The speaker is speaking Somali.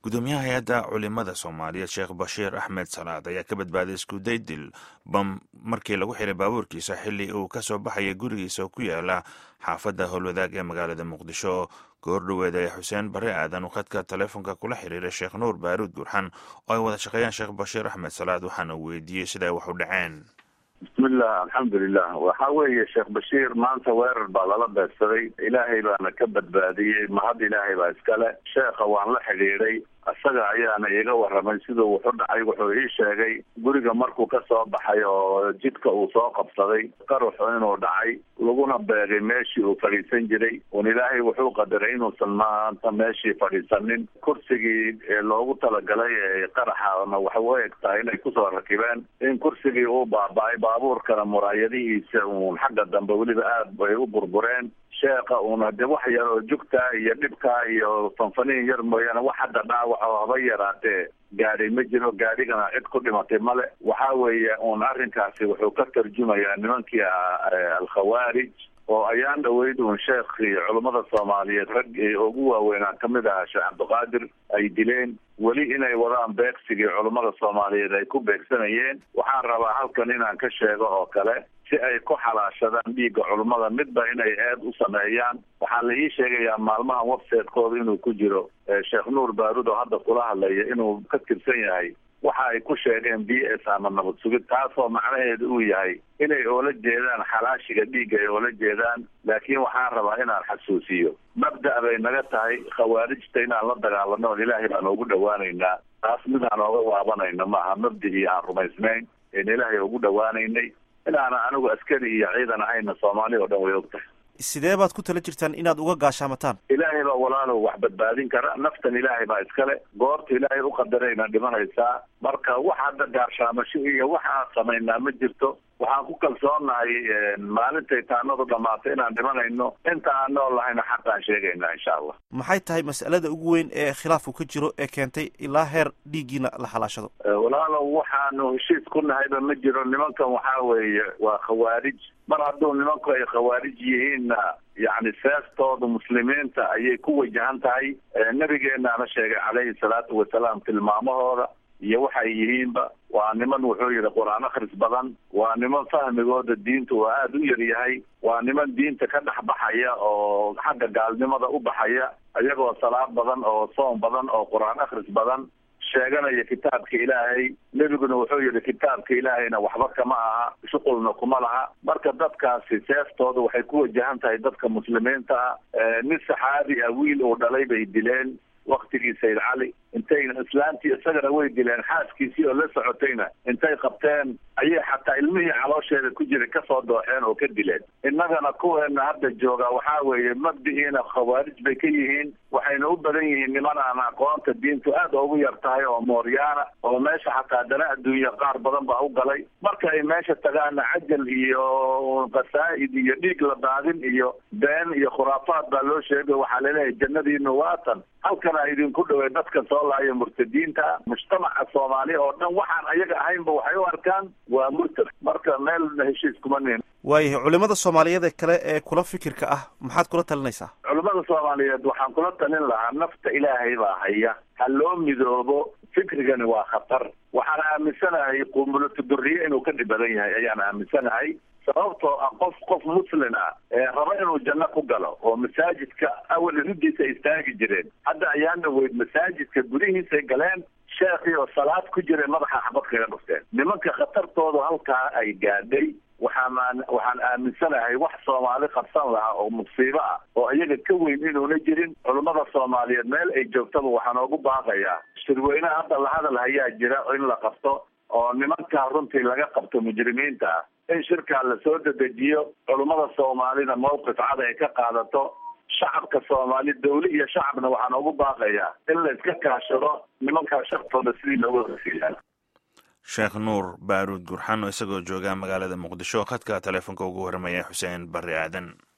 gudoomiyaha hay-adda culimada soomaaliyeed sheekh bashiir axmed salaad ayaa ka badbaaday iskuday dil bam markii lagu xiray baabuurkiisa xili uu ka soo baxaya gurigiisa oo ku yaala xaafadda howlwadaag ee magaalada muqdisho goordhoweed ayaa xuseen bare aadan uu khadka taleefonka kula xiriiray sheekh nuur baaruud gurxan oo ay wada shaqeeyaan sheekh bashiir axmed salaad waxaana weydiiyey sida ay wax u dhaceen bismillah alxamdulilah waxa weeye sheekh bashiir maanta weerar baa lala beegsaday ilaahay baana ka badbaadiyey mahad ilaahay baa iskale sheekha waan la xidhiidhay isaga ayaana iiga warramay siduu wuxu dhacay wuxuu ii sheegay guriga markuu ka soo baxay oo jidka uu soo qabsaday qaruxu inuu dhacay laguna beegay meeshii uu fadhiisan jiray un ilaahay wuxuu qadaray inuusan maanta meeshii fadhiisanin kursigii loogu talagalay ee qaraxana waxay u eg tahay inay kusoo rakibeen in kursigii uu baaba-ay baabuurkana muraayadihiisa uun xagga dambe weliba aad bay u burbureen sheekha uuna de wax yar oo jugtaa iyo dhibkaa iyo fanfaniin yar mooyaane wax hadda dhaawac oo haba yaraatee gaadhi ma jiro gaadhigana cid ku dhimatay male waxa weeye uun arrinkaasi wuxuu ka tarjumayaa nimankii alkhawaarij oo ayaan dhaweyd uun sheekhii culummada soomaaliyeed rag ugu waaweynaa kamid ahaa sheekh cabdiqaadir ay dileen weli inay wadaan beegsigii culummada soomaaliyeed ay ku beegsanayeen waxaan rabaa halkan inaan ka sheego oo kale si ay ku xalaashadaan dhiigga culummada midba inay eed u sameeyaan waxaa la ii sheegayaa maalmahan website-kooda inuu ku jiro sheekh nuur baarud oo hadda kula hadlaya inuu ka tirsan yahay waxa ay ku sheegeen b s ama nabad sugid taasoo macnaheedu uu yahay inay oola jeedaan xalaashiga dhiigga ay oola jeedaan laakiin waxaan rabaa inaan xasuusiyo mabda' bay naga tahay khawaarijta inaan la dagaalano on ilaahay baan ugu dhawaanaynaa taas midaan ooga waabanayno maaha mabdicii aan rumaysnayn een ilaahay ugu dhawaanaynay inaana anigu askari iyo ciidan ahayna soomaali oo dhan way og tahay sidee baad ku tala jirtaan inaad uga gaashaamataan ilaahay baa walaalow wax badbaadin kara naftan ilaahay baa iskale goorta ilaahay u qadarayna dhimanaysaa marka wax hadda gaashaamasho iyo wax aan samaynaa ma jirto waxaan ku kalsoonahay maalintay taanadu dhamaato inaan dhimanayno inta aan nool lahayna xaqaan sheegaynaa insha allah maxay tahay mas'alada ugu weyn ee khilaafku ka jiro ee keentay ilaa heer dhiiggiina la xalaashado walaalow waxaanu heshiis ku nahayba ma jiro nimankan waxaa weeye waa khawaarij mar hadduu nimanku ay khawaarij yihiinna yacni seestooda muslimiinta ayay ku wajahan tahay nabigeenaana sheegay calayhi salaatu wasalaam tilmaamahooda iyo waxay yihiinba waa niman wuxuu yidhi qur-aan akhris badan waa niman fahmigooda diinta oo aada u yar yahay waa niman diinta ka dhex baxaya oo xagga gaalnimada u baxaya iyagoo salaad badan oo soom badan oo qur-aan akhris badan sheeganaya kitaabka ilaahay nebiguna wuxuu yidhi kitaabka ilaahayna waxba kama aha shuqulna kuma laha marka dadkaasi seeftooda waxay ku wajahan tahay dadka muslimiinta ah nin saxaabi ah wiil uu dhalay bay dileen waktigii sayid cali intayna islaantii isagana way dileen xaaskiisii oo la socotayna intay qabteen ayay xataa ilmihii caloosheeda ku jiray kasoo dooxeen oo ka dileen innagana kuweena hadda jooga waxaa weeye mabdiciina khawaarij bay ka yihiin waxayna u badan yihiin niman aan aqoonta diintu aada ugu yar tahay oo mooryaana oo meesha xataa dana adduunya qaar badan baa u galay marka ay meesha tagaana cajal iyo qasaa'id iyo dhiig la daadin iyo been iyo khuraafaad baa loo sheegay waxaa laleeyahay jannadiinu waatan halkana idinku dhawey dadka soo laaya murtadiinta mujtamaca soomaaliya oo dhan waxaan ayaga ahaynba waxay u arkaan waa murtad marka meel heshiis kuma nin waayahay culimada soomaaliyeed ee kale ee kula fikirka ah maxaad kula talinaysaa culimada soomaaliyeed waxaan kula talin lahaa nafta ilaahay baa haya ha loo midoobo fikrigani waa khatar waxaan aaminsanahay qumulato duriye inuu ka dhib badan yahay ayaan aaminsanahay sababtoo ah qof qof muslin ah ee raba inuu janno ku galo oo masaajidka awal riddiisa istaagi jireen hadda ayaan dhaweyd masaajidka gudihiisay galeen sheekii oo salaad ku jiray madaxa xabad kaga dhufteen nimanka khatartoodu halkaa ay gaadhay waxaan waxaan aaminsanahay wax soomaali qabsan lahaa oo musiibo ah oo iyaga ka weyn inuuna jirin culummada soomaaliyeed meel ay joogtaba waxaan oogu baaqayaa shirweynaha hadda la hadal hayaa jira in la qabto oo nimankaa runtii laga qabto mujrimiinta ah in shirkaa lasoo dedejiyo culummada soomaalida mawqif cad ay ka qaadato shacabka soomaali dawle iyo shacabna waxaan ugu baaqayaa in la iska kaashado nimankaa shartooda sidii looga horsiiyaa sheekh nuur baaruud gurxan oo isagoo jooga magaalada muqdisho khadka taleefonka ugu warramaya xuseen barre aadan